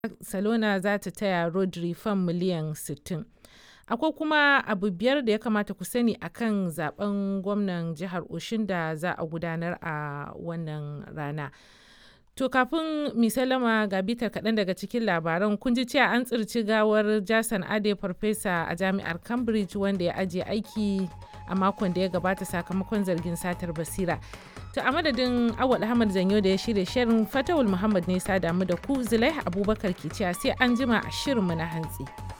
Barcelona za ta taya Rodri fam miliyan 60. Akwai kuma abu biyar da ya kamata ku sani akan zaben gwamnan jihar Oshun da za a gudanar a wannan rana. To kafin misalama ga bitar kaɗan daga cikin labaran kun ji cewa an tsirci gawar Jason Ade farfesa a jami'ar Cambridge wanda ya ajiye aiki a makon da ya gabata sakamakon zargin satar basira. To a madadin Awal Ahmad Zanyo da ya shirya shirin Fatawul Muhammad ne sa damu da ku Zulaiha Abubakar ke cewa sai an jima a shirinmu na hantsi.